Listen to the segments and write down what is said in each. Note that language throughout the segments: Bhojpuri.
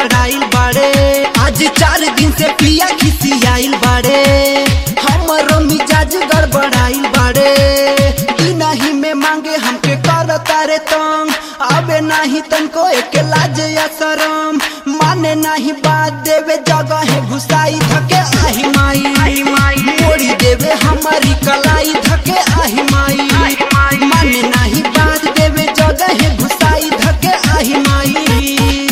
गड़बड़ाइल बाड़े आज चार दिन से पिया खिसियाइल बाड़े हमरो मिजाज गड़बड़ाइल बाड़े बिना ही में मांगे हमके कर तारे तंग आवे नाही तनको एक लाज या शरम माने नाही बात देवे जगह है घुसाई धके आही माई मोड़ी देवे हमारी कलाई धके आही माई माने नाही बात देवे जगह है घुसाई धके आही माई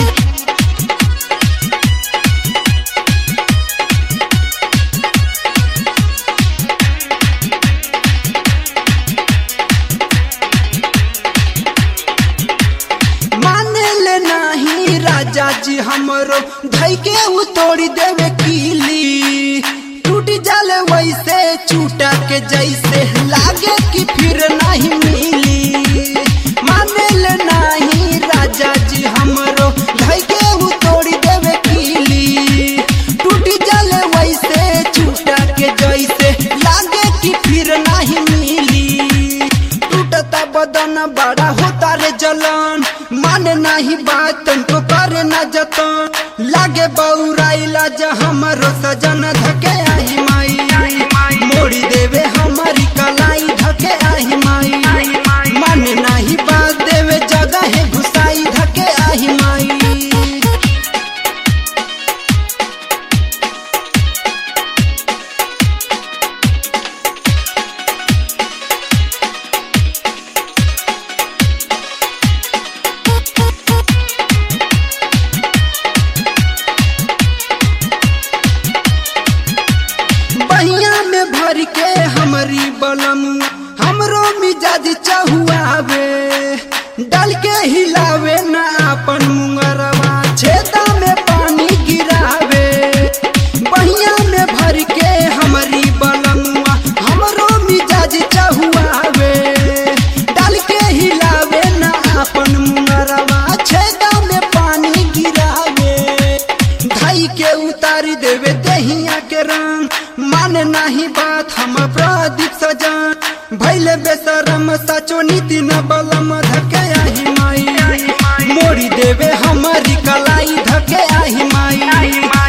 माने ले नाही राजा जी हमरो धई के उ तोड़ी देवे कीली टूट जाले वैसे चूटा के जैसे लागे कि फिर नहीं मिली माने ले नाही राजा जी हमरो धई के उ तोड़ी देवे कीली टूट जाले वैसे चूटा के जैसे लागे कि फिर नहीं मिली टूटता बदन बड़ा होता रे जलन माने नहीं बात तुमको करे न जतन लागे बौराइला ज हमरो सजन धके आही माई मोड़ी देवे हमारी कलाई धके आही माई माने नहीं बात देवे जगह है घुसाई धके आही माई बहिया में भर के हमारी बलम हमरो मिजाज चहुआवे डाल के हिलावे ना अपन मुंगरवा छेदा में पानी गिरावे बहिया में भर के हमारी बलमुआ हमरो मिजाज चहुआवे डाल के हिलावे ना अपन मुंगरवा छेदा में पानी गिरावे धाई के उतारी देवे दहिया के रंग माने नाही बात हम प्रदीप सजन भैले बेसरम सचो नीति न बलम धके आही माई मोड़ी देवे हमारी कलाई धके आही माई